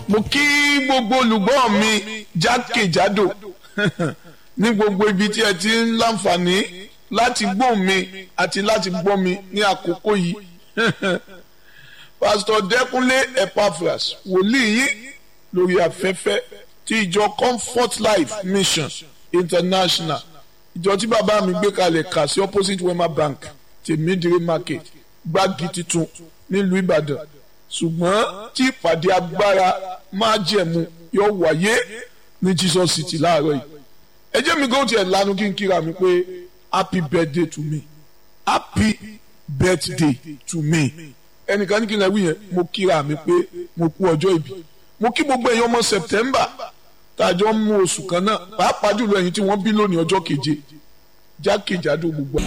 mo kí gbogbo olùgbọ́ mi jákèjádò ní gbogbo ibi tí ẹ ti ń láǹfààní láti gbọ́ mi àti láti gbọ́ mi ní àkókò yìí pásítọ̀ dẹ́kunlé epaphras wòlíì yìí lórí afẹ́fẹ́ ti ìjọ comfort life mission international ìjọ tí bàbá mi gbé kalẹ̀ kà sí opposite wema bank tèmídìrí market gbági titun nílùú ìbàdàn ṣùgbọ́n tí ìpàdé agbára máa jẹ̀mú yóò wáyé ní jesus city láàárọ̀ yìí ẹ jẹ́ mi kó tiẹ̀ lanu kí n kíra mi pé happy birthday to me happy birthday to me ẹnìkan ní kí n lè wí yẹn mo kíra mi pé mo kú ọjọ́ ìbí mo kí gbogbo ẹ̀yin ọmọ september tàjọ mú oṣù kan náà pàápàá jùlọ ẹ̀yin tí wọ́n bí lónìí ọjọ́ keje jákèjádò gbogbo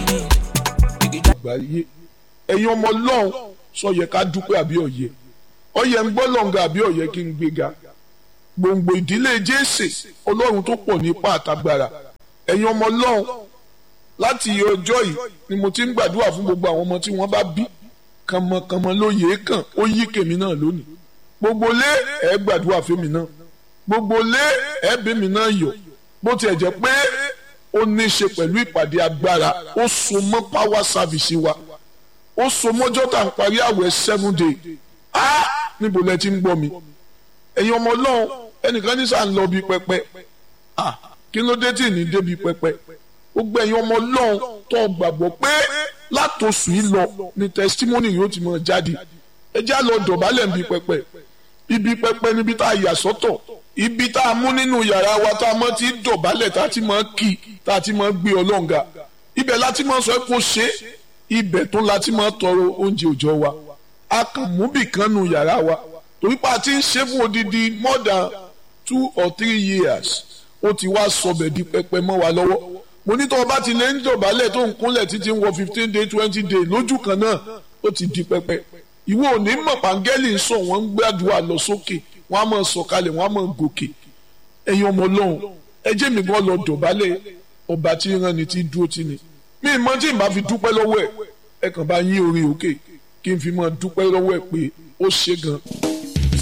àgbáyé ẹ̀yin ọmọ ọlọ́run sọ yẹ ká dúpẹ́ àbí ọ̀yẹ ọ̀yẹ ń gbọ́ lọ́ngà àbí ọ̀yẹ kí n gbéga gbòǹgbò ìdílé jésè ọlọ́run tó pọ̀ nípa àtagbára ẹ̀yin ọmọ ọlọ́run láti ọjọ́ yìí ni mo ti ń gbàdúrà fún gbogbo àwọn ọmọ tí wọ́n bá bí kànmọ́kànmọ́ ló yẹ kàn ó yí kèmí náà lónìí gbogbo lé ẹ̀ gbàdúrà fèmí náà gbogbo lé ẹ̀ bèmí náà yọ̀ bó tiẹ̀ jẹ́ pé ó ní í ṣe pẹ̀lú ìpàdé agbára ó so mọ́ power service wa ó so mọ́jọ́ tá à ń parí àwẹ̀ seven day á níbo lẹ ti ń gbọ́ mi ẹ̀yin ọmọ ọlọ́run ẹnìkan ní sàn lọ bí pẹpẹ kí ló dé tí ní débi pẹpẹ gbogbo ẹ̀yin ọmọ ọlọ́run tó gbàgbọ́ pé látòsù yìí lọ ni testimony yóò ti máa jáde ẹ já lọ dọ̀bálẹ̀ níbi pẹpẹ ibi pẹpẹ níbi tá a yà sọ́tọ̀ ibi tá a mú nínú yàrá wa tá a mọ̀ ti dọ̀bálẹ̀ tá a ti máa kì tá a ti máa gbé ọlọ́ǹga ibẹ̀ láti máa sọ kó ṣe ibẹ̀ tó láti máa tọrọ oúnjẹ òòjọ́ wa a kàn mú bìkan nù yàrá wa torí pa ti ń ṣe fún odidi more than two or three years ó ti wá sọbẹ̀ di pẹpẹ mọ́ wa lọ́wọ́ mo ní tó o bá ti lè ń dọ̀bálẹ̀ tó ń kúnlẹ̀ títí ń wọ fifteen day twenty day lójú kan náà ó ti di pẹpẹ ìwọ ò ní mọ̀ pàǹgẹ́lì ń sọ wọ́n ń gbàdúrà lọ sókè wọ́n á máa sọ̀kalẹ̀ wọ́n á máa gòkè ẹ̀yin ọmọ ọlọ́run ẹ jẹ́ mi gan lọ dọ̀bálẹ̀ ọba tí ń rán ni tí dúró tì ní mi ì mọ tí ì bá fi dúpẹ́ lọ́wọ́ ẹ̀ ẹ kàn bá yín orin òkè kí n fi mọ dúpẹ́ lọ́wọ́ ẹ̀ pé ó ṣe gan-an.